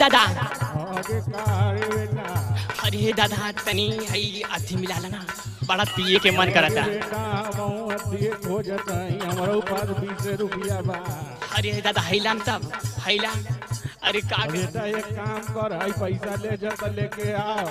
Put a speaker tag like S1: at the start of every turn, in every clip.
S1: दादा
S2: आगे का रे बेटा
S1: अरे दादा तनी हई अथी मिला लेना बड़ा पिए के मन करता
S2: बेटा हम अतिए खोजत हई हमरो पास बीस रुपया बा
S1: अरे दादा हैलाम तब हैलाम अरे का कर-
S2: बेटा एक काम कर हई पैसा ले जा तो लेके आओ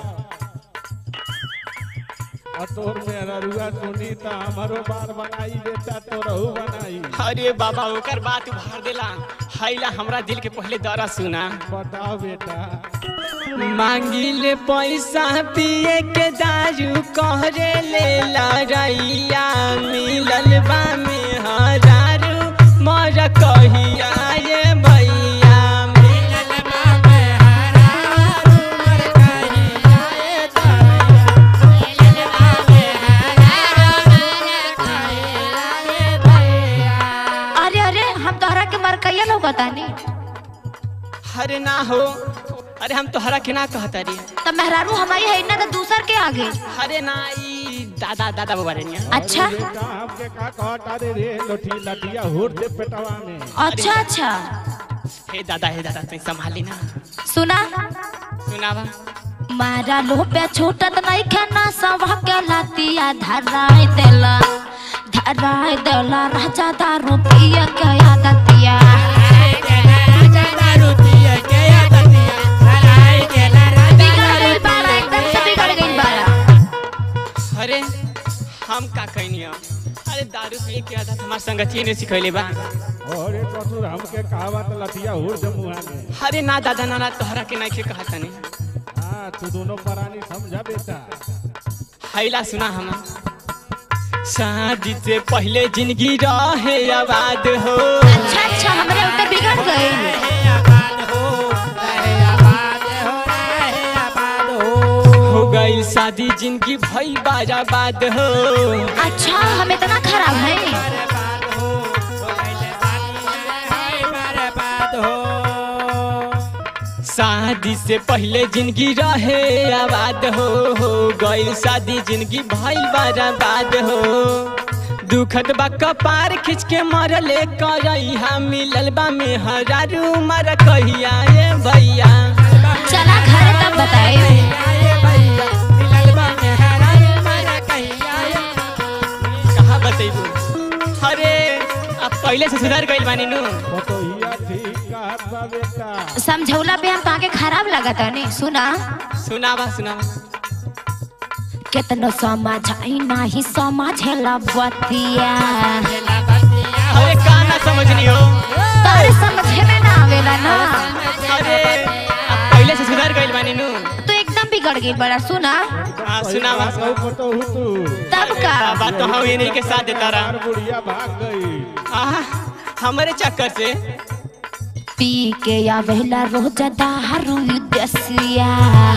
S2: और तोर मेरा रुआ सुनी तो हमारो बार बनाई बेटा तोरहू बनाई
S1: अरे बाबा ओकर बात उभार देला हैला हमरा दिल के पहले दरा सुना
S2: बताओ बेटा
S1: मांगिले पैसा पिए के दारू कहरे ले लड़ैया मिलल बा में हजारू मर कहिया ये भैया मिलल बा में हजारू मर कहिया ये भैया मिलल बा में हजारू मर कहिया ये भैया
S3: अरे अरे हम तोहरा के मरकैया लौकतानी
S1: अरे ना हो अरे हम तोहरा के ना कहता रे
S3: तो मेहरारू हमारी है ना तो दूसर के आगे
S1: अरे ना ई दादा दादा बाबा रे
S3: अच्छा
S2: अरे बेटा हमके का कहता रे रे लोठी लटिया हुर दे पेटवा में
S3: अच्छा अच्छा
S1: हे दादा हे दादा तू संभाली ना
S3: सुना
S1: सुनावा
S3: मारा लोप्या छोटत नहीं खाना सब के लातिया धराई देला धराई देला राजा दारू पिया के आदतिया बिगड़ गइल बाड़ा एकदम से बिगड़ गइल बाड़ा
S1: अरे हम का कहनी अरे दारू पिए के आदत हमार संगतिये ने सिखैले बा
S2: अरे ससुर हमके कहावत लटिया हुर दे मुहा में
S1: अरे ना दादा ना ना तोहरा के नहीं कहा तनी
S2: हाँ तू दोनों प्राणी समझा बेटा
S1: हैला सुना हम शादी से पहले जिंदगी रहे आबाद हो
S3: अच्छा अच्छा हमरे उते बिगड़ गइल
S1: हो गई शादी जिंदगी भई बाराबाद हो
S3: अच्छा हम इतना खराब है
S1: शादी से पहले जिंदगी रहे आबाद हो हो गई शादी जिंदगी भई बर्बाद हो दुखद बा कपार खींच के मरले करैहा मिलल बा में हजारू मर कहिया ये भैया
S3: चला घर तब बताए
S1: कहा बतेबू अरे अब पहले से सुधर गइल बानी नु
S2: बतोहिया ठीक कहत बा बेटा
S3: समझौला पे हम ताके खराब लगत नहीं सुना
S1: सुनावा सुनावा
S3: कितनो समझाई नाही समझेला बतिया
S1: अरे का ना समझनी हो
S3: तारे समझे में ना आवेला ना
S1: अरे अब पहले से सुधर गइल बानी नु
S3: तो एकदम बिगड़ गई बड़ा सुना
S1: हाँ सुनावा
S2: कहू पतो हूँ तू
S3: तब का
S1: बात तो हम इन्हीं के साथ देता
S2: यार
S1: रहा
S2: बुढ़िया भाग गई
S1: आहा, हमारे चक्कर से
S3: पी के आवेला रोज दारू दसिया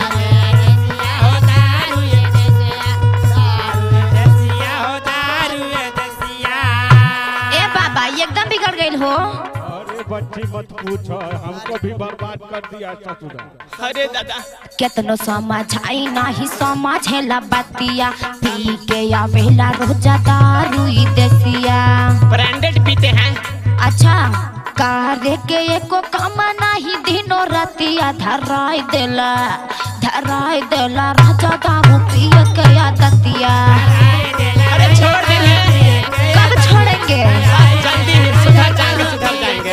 S3: ए बाबा ये एकदम बिगड़ गई हो
S2: अरे बच्ची मत पूछो हमको भी बर्बाद कर दिया ससुरा
S1: अरे दादा
S3: कितनो समझाई नाही समझेला बतिया पी के आवेला रोज दारू दसिया
S1: ब्रांडेड पीते हैं
S3: अच्छा कार्य के एको काम नाही दिनो रतिया धराई देला धराई देला राजा दारू पिए के आदतिया
S1: अरे छोड़ देंगे
S3: कब छोड़ेंगे
S1: जल्दी सुधर जाएंगे सुधर जाएंगे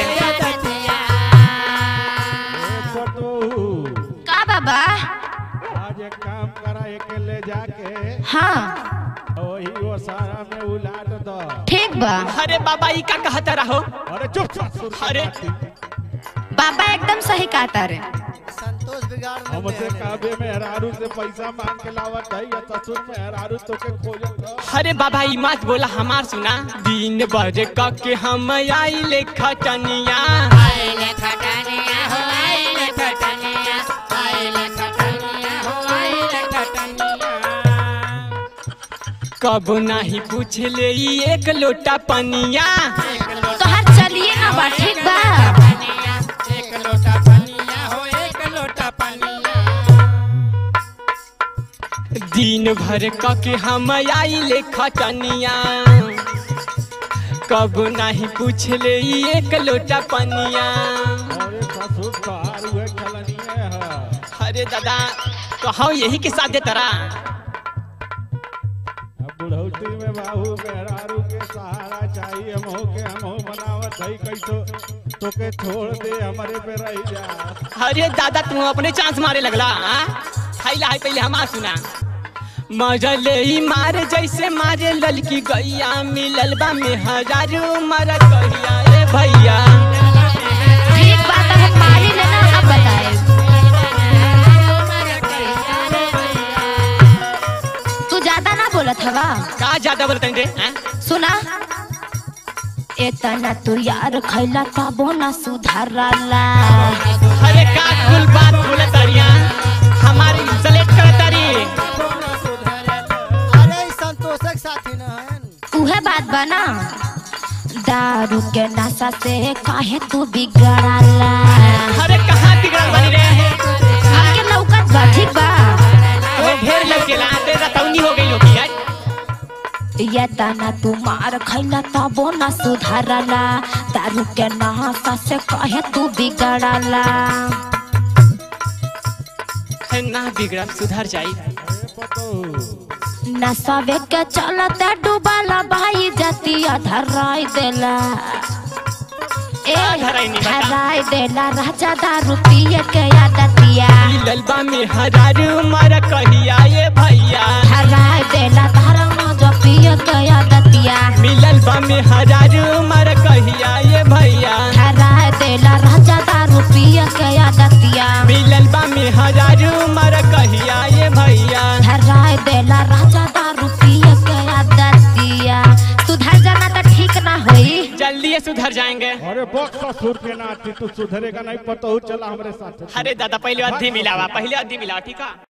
S2: ए पतो
S3: का बाबा
S2: आज एक काम करा एक ले जाके
S3: हाँ
S2: वही वो सारा में उलाट दो
S3: ठीक बा
S1: अरे बाबा ई का कहता रहो
S2: अरे चुप ससुर की
S1: अरे।
S2: बाती।
S3: बाबा एकदम सही कहता रे
S4: संतोष बिगाड़ न
S2: हमसे
S4: दे
S2: काबे में हरारू से पैसा मांग के लावत है या ससुर में हरारू तो के खोजत है।
S1: अरे बाबा ई मत बोला हमार सुना दिन भर क के हम आइले खटनिया कब नहीं पूछ ले ई एक लोटा पनिया
S3: तो हर चलिए ना बा ठीक बा
S1: दिन भर क के हम आइले खटनिया कब नहीं पूछ ले ई एक लोटा पनिया
S2: अरे ससुर तोहार हुए खलनिए
S1: अरे दादा कहूँ यही के साथ दे तरा
S2: अब बुढ़ौती में बाबू मेहरारू के सहारा चाहिए हमहू के हमहू बनावत है कैसो तोके छोड़ दे हमारे पे रह जा
S1: अरे दादा तू अपने चांस मारे लगला हाँ? खाइला है पहले हमार सुना मजले ही मार जैसे मारे ललकी गैया मिलल बा में हजारू मर कहिया ए भैया
S3: ठीक बात है मारी लेना अब बताए तू ज्यादा ना बोलत हवा
S1: का ज्यादा बोलते रे हाँ?
S3: सुना एतना तू यार खैला तबो ना सुधारला
S1: अरे का कुल बात बोले तरिया हमारी सेलेक्ट कर तरी
S4: अरे ई संतोषक साथी न हन
S3: उहे बात बना दारू के नशा से काहे तू बिगड़ला
S1: अरे कहाँ बिगड़ल बनी रे
S3: हमके लौकत बा ठीक बा
S1: वो ढेर लौकेला ते रतौनी हो गई होगी यार
S3: ये तना तू मार खैला तबो ना सुधारला दारू के नशा से काहे तू बिगड़ला
S1: ना बिगड़ल सुधर जाई
S2: अरे पतो
S3: नशा के चलते डूबला भाई जतिया धराई देला ए
S1: का धराई नी बता?
S3: धराई देला राजा दारू पिए के आदतिया
S1: मिलल बा में हजारू मर कहिया ए भैया
S3: धराई देला दारू जो पिए के आदतिया
S1: मिलल बा में हजारू मर कहिया ए भैया
S3: धराई देला राजा दारू पिए के आदतिया
S1: मिलल बा में हजारू मर कहिया ए भैया
S3: धराई देला राजा दारू पिए के आदतिया सुधर जाना तो ठीक ना होई
S1: जल्दी सुधर जाएंगे
S2: अरे बक्स ससुर के नाती तू सुधरेगा नहीं पतो चला हमारे साथ
S1: अरे दादा पहले अधी मिलावा पहले अधी मिलावा ठीक है